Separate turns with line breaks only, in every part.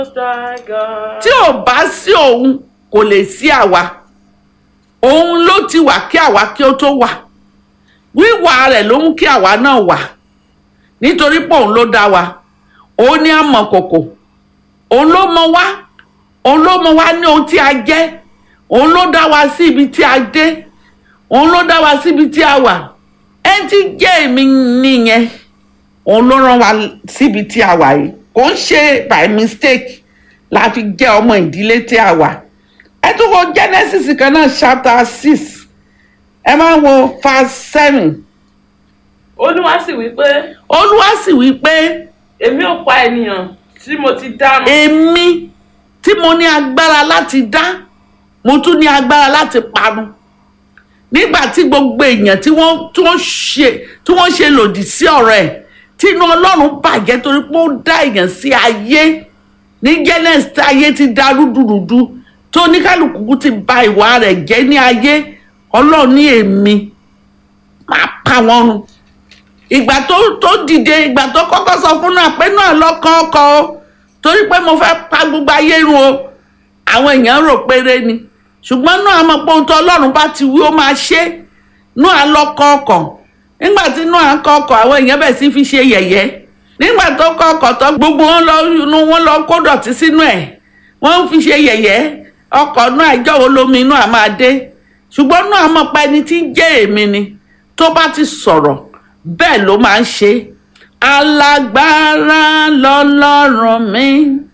tí ò bá sí òun kò lè sí àwa òun ló ti wà kí àwa kí ó tó wà wíwà rẹ̀ ló mú kí àwa náà wà nítorí pé òun ló dá wa òun ní àmọ̀kòkò òun ló mọ wá òun ló mọ wá ní ohun tí a jẹ́ òun ló dá wa sí ibi tí a dé òun ló dá wa síbi tí a wà ẹ ti jẹ́ èmi nìyẹn òun ló rán wa síbi tí a wà yìí kò ń ṣe by mistake la fi jẹ́ ọmọ ìdílé tí a wà ẹ tún wo Genesis kan náà chapter six ẹ máa wo verse seven
olúwa sì wí pé
olúwa sì wí pé
èmi ò pa ènìyàn tí mo ti dárun
èmi tí mo ní agbára láti dá mo tún ní agbára láti parun nígbà tí gbogbo èèyàn tí wọ́n tí wọ́n ṣe tí wọ́n ṣe lòdì sí ọ̀rọ̀ ẹ̀ tí inú ọlọ́run bàjẹ́ torí pé ó dá èèyàn sí ayé ní Genesis tí ayé ti dá rúdurùdu tó oníkálukú ti ba ìwà rẹ̀ jẹ́ ní ayé ọlọ́run ní èmi máa pa wọ́n run ìgbà tó tó dìde ìgbà tó kọ́kọ́ sọ fún náà pé náà lọ́kàn ọkọ o torí pé mo fẹ́ pa gbogbo ayé run o àwọn èèyàn rò péré ni ṣùgbọ́n náà mọ̀ pé ohun tó ọlọ́run bá ti wí ó máa ṣe náà lọ́kàn ọkọ̀ nígbà tí náà kọ́ ọkọ̀ àwọn èèyàn bẹ̀ sí fi ṣe yẹ̀yẹ́ nígbà tó kọ́ ọkọ̀ tó gbogbo wọn lọ inú wọn lọ kó dọ̀tí sínú ẹ̀ wọ́n ń fi ṣe yẹ̀yẹ́ ọkọ̀ náà ìjọ́wọ́ lómi inú àmọ́ adé ṣùgbọ́n náà mọ̀ pé ẹni tí ń jẹ́ èmi ni tó bá ti sọ̀rọ̀ bẹ́ẹ̀ ló máa ń ṣe alágbára lọ́lọ́run mi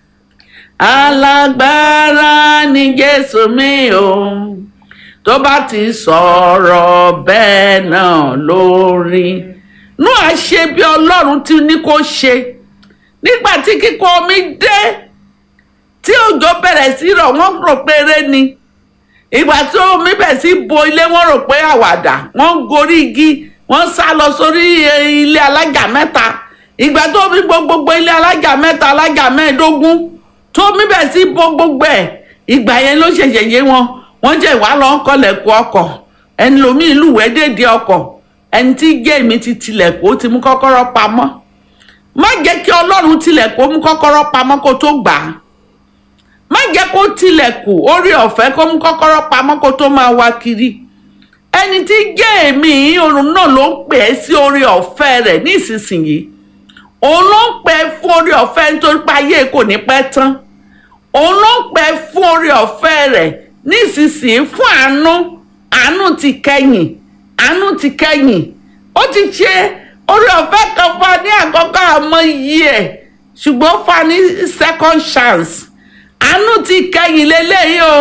alágbára ni jésù mi o tó bá ti sọ̀rọ̀ bẹ́ẹ̀ náà lórí nú àṣe bí ọlọ́run ti ní kó ṣe nígbà tí kíkọ́ omi dé tí òjò bẹ̀rẹ̀ sí rọ̀ wọ́n rò pé eré ni ìgbà tí omi bẹ̀rẹ̀ sí bo ilé wọ́n rò pé àwàdà wọ́n ń gorí igi wọ́n sá lọ sórí ilé alájà mẹ́ta ìgbà tó mi bo gbogbo ilé alájà mẹ́ta alájà mẹ́ẹ̀ẹ́dógún tó mi bẹ̀ sí bo gbogbo ẹ̀ ìgbà yẹn ló ṣẹ̀ṣẹ̀ yé wọn wọ́n jẹ́ ìwà lọ ń kọlẹ̀kùn ọkọ̀ ẹni lomi ìlú wẹ́dẹ̀dẹ̀ ọkọ̀ ẹni tí jẹ́ èmi ti tilẹ̀kùn ó ti mú kọ́kọ́rọ́ pamọ́ má jẹ́ kí ọlọ́run tilẹ̀kùn ó mú kọ́kọ́rọ́ pamọ́ kó tó gbà á má jẹ́ kó tilẹ̀kùn orí ọ̀fẹ́ kó mú kọ́kọ́rọ́ pamọ́ kó tó máa wá kiri ẹni tí jẹ́ èmi òun náà ló ń pè é sí orí ọ̀fẹ́ rẹ̀ ní ìsinsìnyí òun ló ń pè é fún orí ọ̀fẹ́ nítorí pé ayé kò ní pẹ́ tán òun ló ń pè é fún orí ọ̀fẹ́ rẹ̀ ní ìsinsìnyí fún àánú àánú ti kẹ́yìn àánú ti kẹ́yìn ó ti ṣe orí ọ̀fẹ́ kan fún ní àkọ́kọ́ àmọ́ yìí ẹ̀ ṣùgbọ́n fún ní second chance àánú ti kẹ́yìn lélẹ́yìí o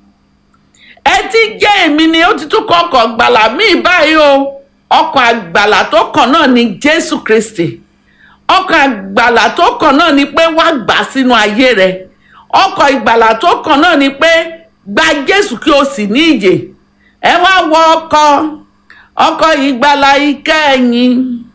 ẹ ti jẹ́ èmi ni ó ti tún kọ́ ọkọ̀ àgbàlà míì báyìí o ọkọ̀ àgbàlà tó kàn náà ni Jésù Kristi ọkọ̀ àgbàlà tó kàn náà ni pé wá gbà sínú ayé rẹ ọkọ̀ ìgbàlà tó kàn náà ni pé gba Jésù kí o sì ní ìyè ẹ wá wọ ọkọ̀ ọkọ̀ ìgbàlà ìkẹyìn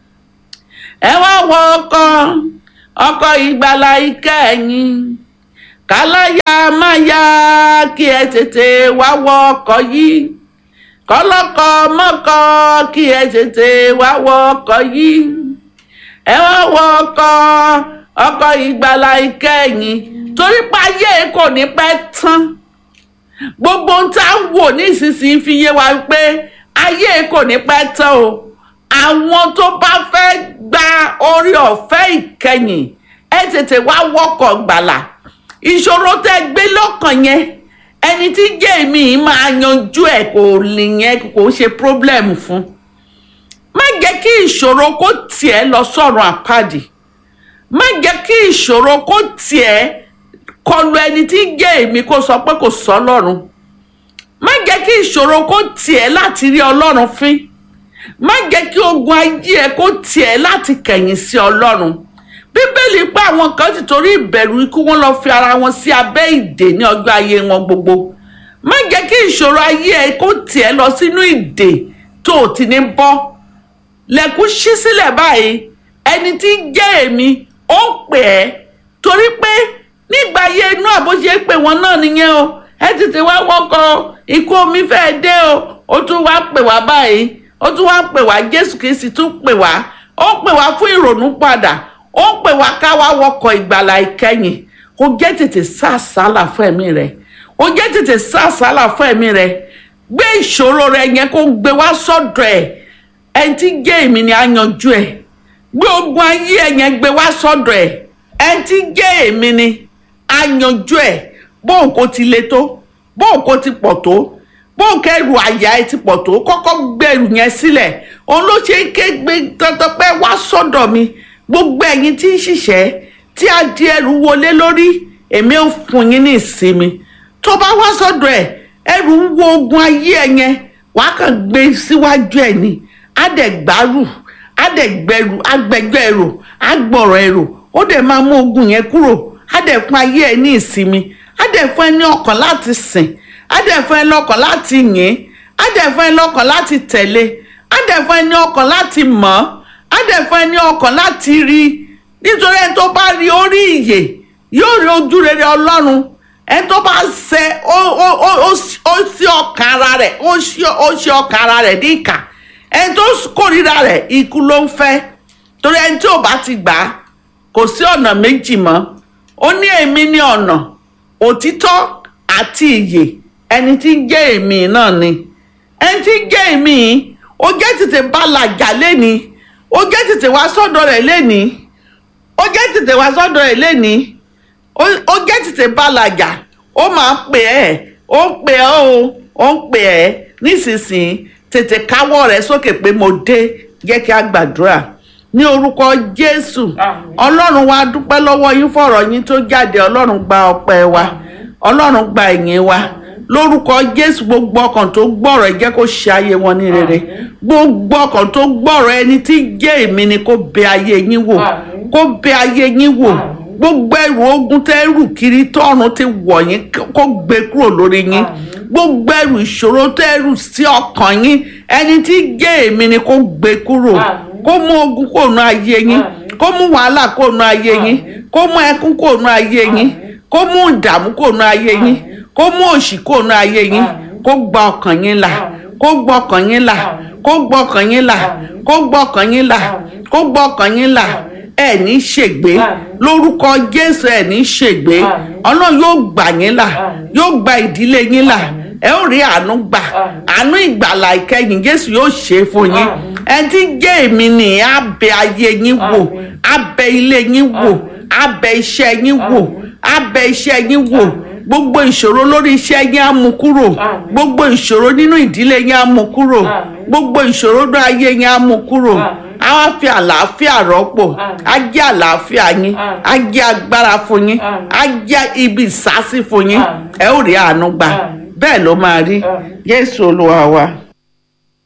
ẹ wá wọ ọkọ̀ ọkọ̀ ìgbàlà ìkẹyìn káláyà máa yá kí ẹ tètè wá wọ ọkọ̀ yìí kọ́lọ́kọ́ mọ́kọ́ kí ẹ tètè wá wọ ọkọ̀ yìí ẹ wá wọ ọkọ̀ ọkọ̀ ìgbàlà ìkẹyìn torí pé ayé kò ní pẹ́ tán gbogbo ohun tá à ń wò nísinsìnyí fi yé wa pé ayé kò ní pẹ́ tán o àwọn tó bá fẹ́ gba orí ọ̀fẹ́ ìkẹyìn ẹ tètè wá wọkọ̀ gbàlà ìṣòro tẹ́ gbé lọ́kàn yẹn ẹni tí jẹ́ èmi yìí máa yanjú ẹ̀ kò lè yẹn kò ṣe problem fún má jẹ́ kí ìṣòro kó tiẹ̀ lọ sọ̀rọ̀ àpáàdì má jẹ́ kí ìṣòro kó tiẹ̀ kọlu ẹni tí jẹ́ èmi kó sọ pé kò sọ ọlọ́run má jẹ́ kí ìṣòro kó tiẹ̀ láti rí ọlọ́run fín má jẹ́ kí ogun ayé ẹ kó tiẹ̀ láti kẹ̀yìn sí ọlọ́run bíbélì pé àwọn kan ti torí ìbẹ̀rù ikú wọn lọ fi ara wọn sí abẹ́ ìdè ní ọjọ́ ayé wọn gbogbo má jẹ́ kí ìṣòro ayé ẹ kó tiẹ̀ lọ sínú ìdè tó o ti ní bọ́ lẹ́kùn ṣí sílẹ̀ báyìí ẹni tí ń jẹ́ èmi ó ń pè ẹ́ torí pé nígbà ayé inú àbóṣe pé wọn náà nìyẹn o ẹ tètè wá wọ́kọ̀ ikú omi fẹ́ẹ́ dé o ó tún wá pè wá báyìí ó tún wá pè wá Jésù Kristi tún pè wá ó pè wá fún ìrònú padà ó ń pè wá ká wá wọkọ̀ ìgbàlà ìkẹyìn ó jẹ́ tètè sá àsálà fún ẹ̀mí rẹ ó jẹ́ tètè sá àsálà fún ẹ̀mí rẹ gbé ìṣòro rẹ yẹn kó gbé wá sọ́dọ̀ ẹ̀ ẹni tí jẹ́ èmi ni á yanjú ẹ̀ gbé ogun ayé ẹ̀ yẹn gbé wá sọ́dọ̀ ẹ̀ ẹni tí jẹ́ èmi ni á yanjú ẹ̀ bóun kò ti le tó bóun kò ti pọ̀ tó bóun kẹrù àyà ẹ ti pọ̀ tó kọ́kọ́ gbẹrù yẹn sílẹ̀ òun ló ṣe ń ké gbé dandan pé wá sọ́dọ̀ mi gbogbo ẹ̀yin tí ń ṣiṣẹ́ tí a di ẹrù wọlé lórí èmi ò fún yín ní ìsinmi tó bá wá sọ́dọ̀ ẹ̀ ẹrù ń wo ogun ayé ẹ yẹn wàá kàn gbé síwájú ẹ̀ ni á dẹ̀ gbárù á dẹ̀ gbẹrù á gbẹjọ́ ẹrù á gbọ̀rọ̀ ẹrù ó dẹ̀ máa mú ogun yẹn kúrò á dẹ̀ fún ayé ẹ ní ìsinmi á dẹ̀ fún ẹ ní ọkàn láti sìn á dẹ̀ fún ẹ lọ́kàn láti yìn á dẹ̀ fún ẹ lọ́kàn láti tẹ̀lé á dẹ̀ fún ẹ ní ọkàn láti mọ̀ ọ́ á dẹ̀ fún ẹ ní ọkàn láti rí i nítorí ẹni tó bá rí orí ìyè yóò rí ojú rere ọlọ́run ẹni tó bá ṣe ó ó ó ó ó sí ọkàn ara rẹ̀ ó ṣí ó ṣí ọkàn ara rẹ̀ ní ìkà ẹni tó kórìíra rẹ̀ ikú ló ń fẹ́ torí ẹni tí ò bá ti gbà á kò sí ọ̀nà méjì mọ́ ó ní èmi ní ọ̀nà òtítọ́ àti ìyè ẹni tí ń jẹ́ èmi náà ni ẹni tí ń jẹ́ èmi yìí ó jẹ́ tètè bá làjà lẹ́ni ó jẹ́ tètè wá sọ́dọ̀ rẹ̀ lẹ́ni ó jẹ́ tètè wá sọ́dọ̀ rẹ̀ lẹ́ni ó ó jẹ́ tètè bá làjà ó máa pè ẹ́ ó ń pè ẹ́ o ó ń pè ẹ́ nísinsìnyí tètè káwọ́ rẹ̀ sókè pé mo dé jẹ́ kí a gbàdúrà ní orúkọ jésù
Àmín.
ọlọ́run wa dúpẹ́ lọ́wọ́ yín fọ̀rọ̀ yín tó jáde ọlọ́run gba ọpẹ́ wa ọlọ́run gba ìyìn wa lórúkọ jésù gbogbo ọkàn tó gbọ́rọ̀ ẹ jẹ́ kó ṣe ayé wọn ní rere
Àmín.
gbogbo ọkàn tó gbọ́rọ̀ ẹni tí jẹ́ èmi ni kó bẹ ayé yín wò
Àmín.
kó bẹ ayé yín wò
Àmín.
gbogbo ẹrù ogun tẹ́ rù kiri tọ́run ti wọ̀ yín kó gbé kúrò lórí yín
Àmín.
gbogbo ẹrù ìṣòro tẹ́ rù sí ọkàn yín ẹni tí jẹ́ èmi ni kó gbé kúrò
Àmín.
kó mú ogun kúrò nù ayé yín
Àmín.
kó mú wàhálà kúrò nù ayé yín
Àmín.
kó mú ẹkún kúrò nù ayé yín
Àmín.
kó mú ìdààmú kúrò nù ayé yín
Àmín.
kó mú òṣì kúrò nù ayé yín
Àmín.
kó gba ọkàn yín là
Àmín.
kó gba ọkàn yín là
Àmín.
kó gba ọkàn yín là
Àmín.
kó gba ọkàn yín là
Àmín.
kó gba ọkàn yín là
Àmín.
ẹ ní ṣègbé
Àmín.
lórúkọ jésù ẹ ní ṣègbé
Àmín.
ọlọ́run yóò gbà yín là
Àmín.
yóò gba ìdílé yín là
Àmín.
ẹ ó rí àánú gbà
Àmín.
àánú ìgbàlà ìkẹyìn jésù yóò ṣe é fún yín
Àmín.
ẹni tí jẹ́ èmi ni á bẹ ayé yín wò
Àmín.
á bẹ ilé yín wò
Àmín.
á bẹ iṣẹ́ yín wò
Àmín.
á bẹ iṣẹ́ yín wò
Àmín.
gbogbo ìṣòro lórí iṣẹ́ yín á mú kúrò
Àmín.
gbogbo ìṣòro nínú ìdílé yín á mú kúrò
Àmín.
gbogbo ìṣòro ní ayé yín á mú kúrò
Àmín.
á wá fi àlàáfíà rọ́pò
Àmín.
á jẹ́ àlàáfíà yín
Àmín.
á jẹ́ agbára fún yín
Àmín.
á jẹ́ ibi ìsásí fún yín
Àmín.
ẹ ó rí àánú gbà
Àmín.
bẹ́ẹ̀ ló máa rí
Àmín.
Jésù Olúwa wa.